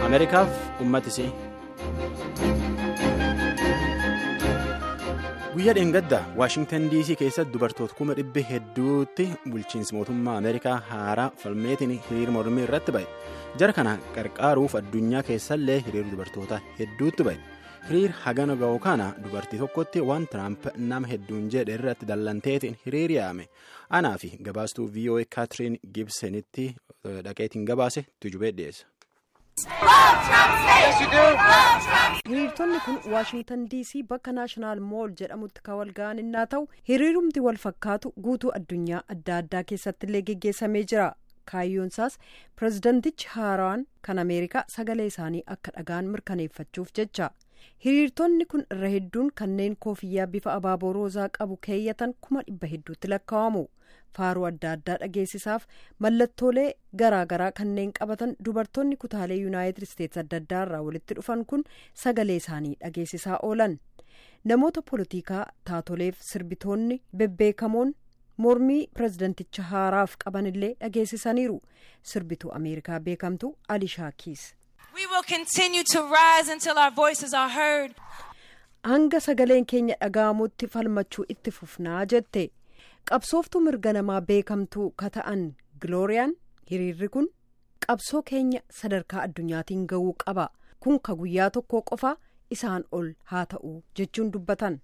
ameerikaaf uummatisii guyyaa dheengaddaa waashingtan dc keessatti dubartoota kuma dhibbi hedduutti bulchiinsi mootummaa ameerikaa haaraa falmeetiin hiriira mormii irratti ba'e jara kana qarqaaruuf addunyaa keessallee hiriira dubartoota hedduutti ba'e hiriira hagana ga'u kana dubartii tokkotti waan tiraamp nama hedduun jedhe irratti dallanteetiin hiriir yaame anaa fi gabaastuu voa kaatiriin gibsenitti dhaqeetiin gabaase tujubee dhiyeessa. hiriirtonni kun waashingtan dc bakka naashinaal mool jedhamutti kan wal ga'an innaa ta'u hiriirumti wal fakkaatu guutuu addunyaa adda addaa keessatti illee geggeessamee jira kaayyoonsaas pirezidantichi haaraan kan ameerikaa sagalee isaanii akka dhagaan mirkaneeffachuuf jecha hiriirtonni kun irra hedduun kanneen koofiyyaa bifa abaaboo roozaa qabu keeyyatan kuma dhibba hedduutti lakkaa'amu faaruu adda addaa dhageessisaaf mallattoolee garaagaraa kanneen qabatan dubartoonni kutaalee yuunaayitid isteetsi adda addaa irraa walitti dhufan kun sagalee isaanii dhageessisaa oolan namoota poolitikaa taatoleef sirbitoonni bebbeekamoon mormii pirezidanticha haaraaf qaban illee dhageessisaniiru sirbituu ameerikaa beekamtu alishaa kiis. hanga sagaleen keenya dhaga'amutti falmachuu itti fufnaa jette qabsooftuu mirga namaa beekamtuu ka ta'an gilooriyaan hiriirri kun qabsoo keenya sadarkaa addunyaatiin ga'uu qaba kun ka guyyaa tokko qofa isaan ol haa ta'u jechuun dubbatan.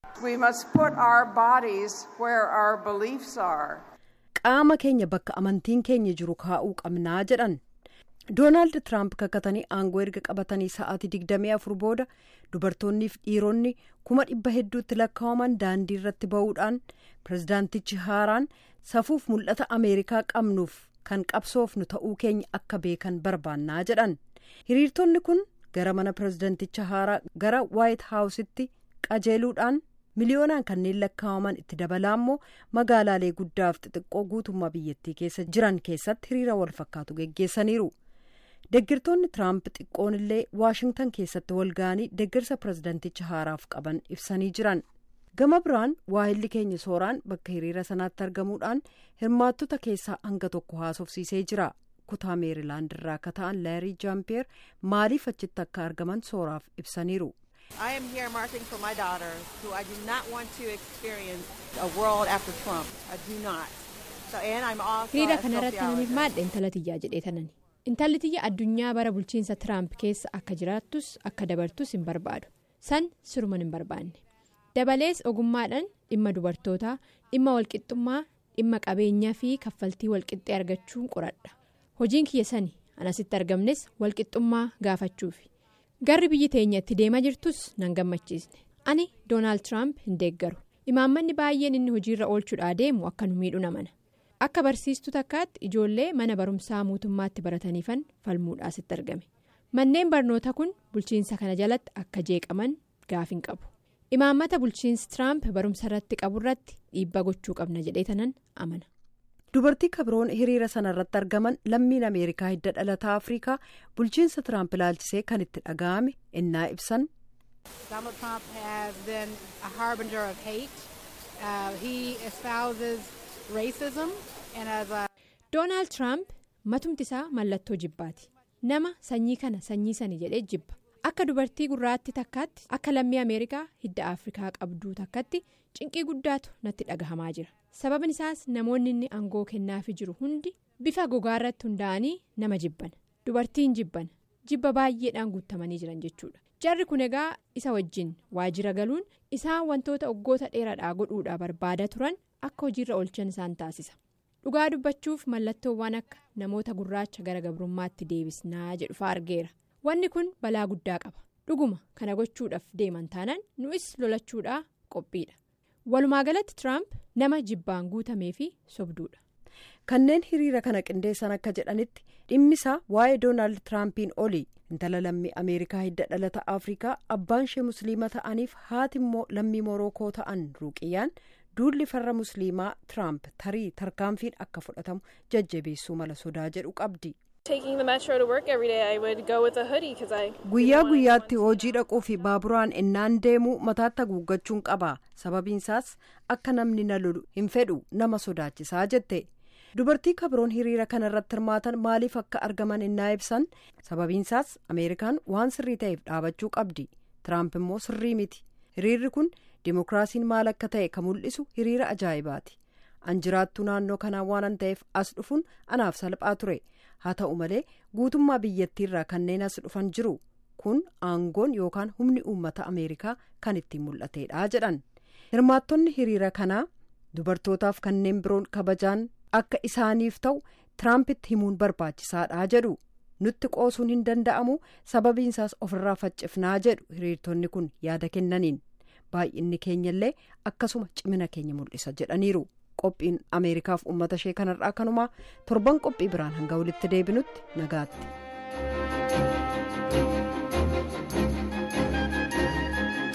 qaama keenya bakka amantiin keenya jiru kaa'uu qabnaa jedhan. doonaald tiraamp kakatanii aangoo erga qabatanii sa'aatii digdamii afur booda dubartoonniif dhiironni kuma dhibba hedduutti lakkaa'aman daandii irratti ba'uudhaan pirezidaantichi haaraan safuuf mul'ata ameerikaa qabnuuf kan qabsoofnu ta'uu keenya akka beekan barbaannaa jedhan hiriirtonni kun gara mana pirezidaanticha haaraa gara waayit haawusitti qajeeluudhaan miliyoonaan kanneen lakkaa'aman itti dabalaa immoo magaalaalee guddaaf xixiqqoo guutummaa biyyattii keessa jiran keessatti hiriira wal fakkaatu geggeessaniiru. deggirtoonni tiraamp xiqqoon illee waashingtan keessatti wal ga'anii deggirsa pirezidanticha haaraaf qaban ibsanii jiran gama biraan waahilli keenya sooraan bakka hiriira sanaatti argamuudhaan hirmaattota keessaa hanga tokko haasofsiisee jira kutaa meerilaand irraa akka ta'an laarii jaampeer maaliif achitti akka argaman sooraaf ibsaniiru. I am here marching for my daughter, who I do not want to experience a world after Trump. I do not. So, and I'm also hiriira a kanarratti namiif sociologist. maadha intala tiyyaa jedhee tanani intalli tiyya addunyaa bara bulchiinsa tiraamp keessa akka jiraattus akka dabartus hin barbaadu san siruman hin barbaanne dabalees ogummaadhaan dhimma dubartootaa dhimma walqixxummaa dhimma qabeenyaa fi kaffaltii walqixxee argachuun qoradha hojiin kiyya sani anasitti argamnes walqixxummaa gaafachuufi garri biyyi teenya itti deemaa jirtus nan gammachiisne ani doonaald tiraamp hin deeggaru imaammanni baay'een inni hojiirra oolchuudhaa deemu akka nu miidhu namana. akka barsiistuu takkaatti ijoollee mana barumsaa mootummaatti barataniifan falmuudhaasitti argame manneen barnoota kun bulchiinsa kana jalatti akka jeeqaman gaafin qabu imaammata bulchiinsi tiraamp barumsa irratti qabu irratti dhiibbaa gochuu qabna jedhee tanan amana. dubartii kabroon hiriira sana irratti argaman lammiin ameerikaa hidda dhalataa afrikaa bulchiinsa tiraamp ilaalchisee kan itti dhaga'ame innaa ibsan. Donald Trump has been a harbinger of hate. Uh, he espouses racism and as a doonaald tiraamp matumti isaa mallattoo jibbaati nama sanyii kana sanyii sani jedhee jibba akka dubartii gurraattii takkaatti akka lammii ameerikaa hidda afrikaa qabduu takkaatti cinqii guddaatu natti dhagahamaa jira sababni isaas namoonni inni aangoo kennaafi jiru hundi bifa gogaa irratti hundaa'anii nama jibban dubartiin jibban jibba baay'eedhaan guutamanii jiran jechuudha jarri kun egaa isa wajjin waajjira galuun isaan wantoota waggoota dheeraadhaa godhuudhaa barbaada turan akka hojiirra oolchan isaan taasisa. dhugaa dubbachuuf mallattoowwan akka namoota gurraacha gara gabrummaatti deebisnaa jedhu fa'aa argeera wanni kun balaa guddaa qaba dhuguma kana gochuudhaaf deeman taanaan nu'is lolachuudhaa qophiidha walumaa galatti tiraamp nama jibbaan guutamee fi sobduudha. kanneen hiriira kana qindeessan akka jedhanitti dhimmisaa waa'ee doonaald tiraampiin oli intala lammii ameerikaa hidda dhalata afrikaa abbaan ishee musliima ta'aniif haati immoo lammii morookoo ta'an ruuqiyyaan duulli farra musliimaa tiraamp tarii tarkaanfiin akka fudhatamu jajjabeessuu mala sodaa jedhu qabdi. Taking the metro to work every day, I would go with a hoodie because I. guyyaa guyyaatti hojii dhaquu fi baaburaan innaan deemuu mataatti haguuggachuun qaba sababiinsaas akka namni na lolu hin fedhu nama sodaachisaa jette dubartii kabiroon hiriira kana irratti hirmaatan maaliif akka argaman innaa ibsan sababiinsaas ameerikaan waan sirrii ta'eef dhaabachuu qabdi tiraamp immoo sirrii miti hiriirri kun dimookiraasiin maal akka ta'e kan mul'isu hiriira ajaa'ibaati an jiraattuu naannoo kanaa waan ta'eef as dhufuun anaaf salphaa ture haa ta'u malee guutummaa biyyattiirraa kanneen as dhufan jiru kun aangoon yookaan humni uummata ameerikaa kan ittiin mul'ateedha jedhan hirmaattonni hiriira kanaa dubartootaaf kanneen biroon kabajaan akka isaaniif ta'u tiraampitti himuun barbaachisaadha jedhu nutti qoosuun hin danda'amu sababiinsaas ofirraa faccifnaa jedhu hiriirtonni kun yaada kennaniin baay'inni keenyallee akkasuma cimina keenya mul'isa jedhaniiru qophiin ameerikaaf uummata ishee kanarraa kanumaa torban qophii biraan hanga walitti deebinutti nagaatti.